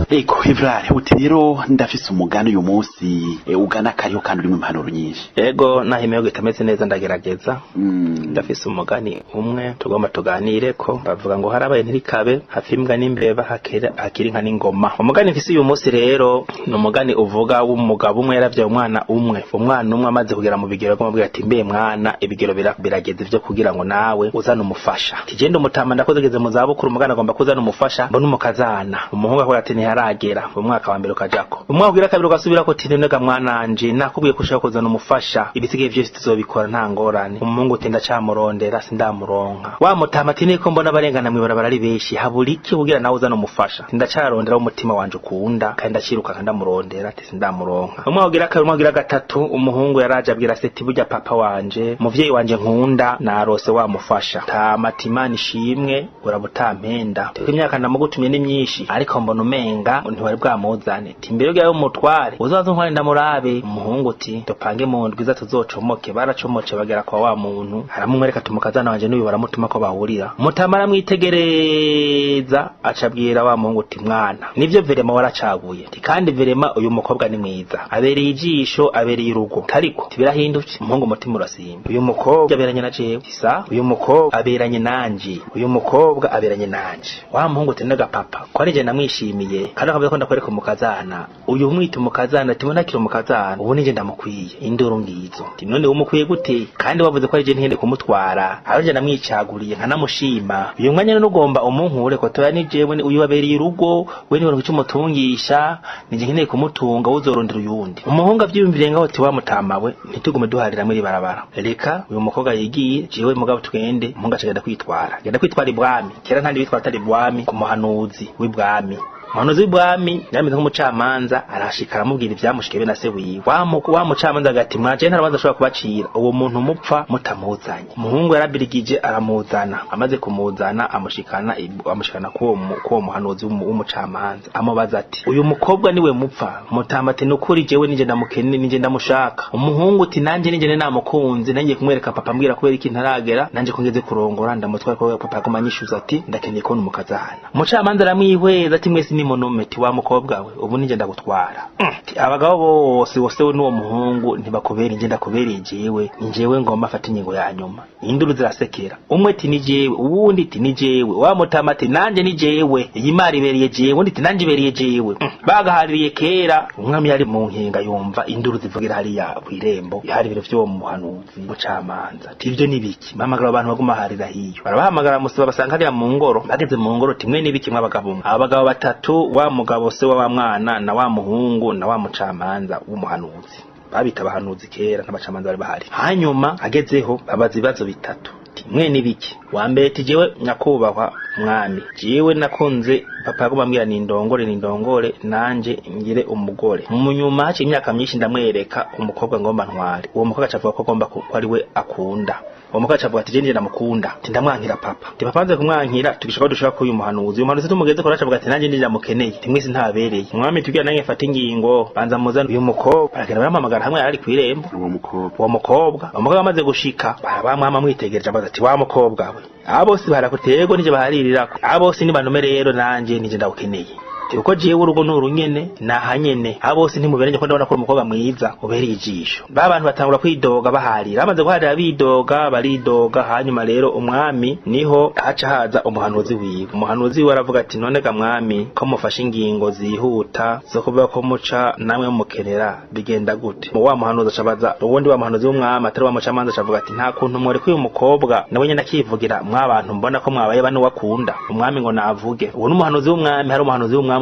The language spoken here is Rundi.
ego ivrare uti rero ndafise umugani uyu munsi e, ugana kariho kandi urimo impanuro nyinshi ego naho imihogo itameze neza ndagerageza Mm. ndafise umugani umwe tugomba tuganire ko bavuga ngo harabaye ntirikabe hafi imbwa n'imbeba hakera- hakiri inka n'ingoma umugani mfise uyu munsi rero ni umugani uvuga w'umugabo umwe yaravyaye umwana umwe umwana umwe amaze kugera mu bigero akamubwira ati mbe mwana ibigero bira- birageze vyo kugira ngo nawe uzane umufasha tigende umutama ndakoze geze mu zabukuru umugani agomba kuzana umufasha mbona umukazana umuhungu akora ati ntiharagera umwaka wa mbere ukajako umwaka ugira kabiri ugasubirako ati nonega mwananje nakubwiye ko ushaka kuzana umufasha ibisigaye vyose tuzobikora nta ngorane umuhungu uti ndacamurondera sindamuronka wa mutama ati niko mbona abarengana mw'ibarabara ari benshi habura iki kugira nawe uzana umufasha ati ndacarondera umutima wanje ukunda kandi ndaciruka kandi ndamurondera ati sindamuronka umwaka ugira kabiri umwaka ugira gatatu umuhungu yaraje abwira se ati burya papa wanje muvyeyi wanje nkunda narose wamufasha tamatima nishimwe urabutampenda Teko imyaka ndamugutumye ni myinshi ariko mbona umenga ntiwari bwamuzane ti mbere yawe umutware uzaze ntware ndamurabe umuhungu uti dupange mu ndwi iza tuzocomoke baracomoce bagera kwa wa muntu aramumwereka tumukazana wanje n'uyu baramutuma ko bahurira mutama aramwitegereza acabwira wa muhungu uti mwana nivyo verema waracaguye ti kandi verema uyu mukobwa ni mwiza abereye ijisho abereye urugo ariko tibirahindutse umuhungu umutima urasimba uyu mukobwa aberanye na jewe isa uyu mukobwa aberanye nanje uyu mukobwa aberanye nanje wa muhungu uti n'agapapa ko ari je namwishimiye kandi akavuga ko ndakwereka umukazana uyu mwita umukazana ati ntakiri umukazana ubu nije ndamukwiye induru ngizo ti none umukwiye gute kandi wavuze ko ari je ntihende kumutwara ari je namwicaguriye nkanamushima uyu mwanya rero ugomba umunkure ko toya ni jewe ni- uyu wabereye urugo we niwe icyo umutungisha nije nkeneye kumutunga uzorondera uyundi umuhungu avyiyumviriye ngaho ati wamutamawe ntitugume duharira muri barabara reka uyu mukobwa yigiye jewe mugabo tugende umuhungu acagenda kwitwara genda kwitwara ibwami kera ntandi bitwara atari ibwami ku muhanuzi w'ibwami umuhanuzi w'ibwami yarameze nk'umucamanza arashika aramubwira ivyamushikiye be na se wiwe wa mu- wa mucamanza agati mwaje nta rubanza ashobora kubacira uwo muntu mupfa mutamuzanye umuhungu yarabirigije aramuzana amaze kumuzana amushikana ib- amushikana kuwo mu- kuwo muhanuzi w'umu- w'umucamanza amubaza ati uyu mukobwa niwe mupfa mutama ati nukuri jewe nije ndamukene nije ndamushaka umuhungu uti nanje nije namukunze nanjye kumwereka papa mbwira kubera iki ntaragera nanje ko ngeze kurongora ndamutwara ko papa yaguma anyishuza ati ndakeneye kubona umukazana umucamanza aramwihweza ati mwese ni monome ti wa mukobwa we ubu nije ndagutwara Mm, ti abagabo bose bose we n'uwo muhungu ntibakubera inje ndakubereye jewe ni jewe ngomba afata ingingo ya nyuma induru zirasekera umwe ti ni jewe uwundi ti ni jewe wa mutama ati nanje ni jewe iyi mari ibereye jewe undi ti nanje ibereye jewe Mm, bagahaririye kera umwami yari mu nkinga yumva induru zivugira hariya kw'irembo hari ibiro vy'uwo muhanuzi mucamanza ti ivyo ni biki bahamagara abantu baguma harira hiyo barabahamagara musaba basanga hariya mu ngoro bageze mu ngoro timwe n'ibiki mw'abagabo mwe abagabo batatu wa mugabo se wa wa mwana na wa muhungu na wa mucamanza w'umuhanuzi babita abahanuzi kera n'abacamanza bari bahari hanyuma agezeho babaza ibibazo bitatu timwe n'ibiki wa mbere ti jewe nyakubahwa mwami jewe nakunze papa yaguma ambwira nindongore nindongore nanje ngire umugore mu nyuma haciye imyaka myinshi ndamwereka umukobwa ngomba ntware uwo mukobwa acavuga ko agomba ku- ko ari we akunda uwo mukobwa acavuga ati je nije ndamukunda ati ndamwankira papa ati papa nze kumwankira tugishaka ko dushaka kuyu muhanuzi uyu muhanuzi tumugeze ko acavuga ati nanje nije ndamukeneye timwisi ntabereye umwami tubwira nange mfata ingingo banza muzana uyu mukobwa baragenda baramuhamagara hamwe yari kw'irembo uwo mukobwa uwo mukobwa uwo mukobwa amaze gushika barabamwama amwitegereje abaza ati wa mukobwa we aba bose barakuterwa nije baharirirako aba bose ni banume rero nanje nije ndawukeneye uko jewe urugo ni urunyene naha nyene aba bose ntimuberanye ko ndabona ko uri umukobwa mwiza ubereye ijisho ba bantu batangura kwidoga baharira bamaze guharira bidoga baridoga hanyuma rero umwami niho haca haza umuhanuzi wiwe umuhanuzi wiwe aravuga ati none ga mwami ko mufashe ingingo zihuta zo kuvuga ko muca namwe mukenera bigenda gute mu wa muhanuzi acabaza uwundi wa muhanuzi w'umwami atari wa mucamanza acavuga ati nta kuntu mworeka uyu mukobwa nawe nyene akivugira mwabantu mbona ko mwabaye bane wakunda umwami ngo navuge uwo n'umuhanuzi w'umwami hari umuhanuzi w'umwami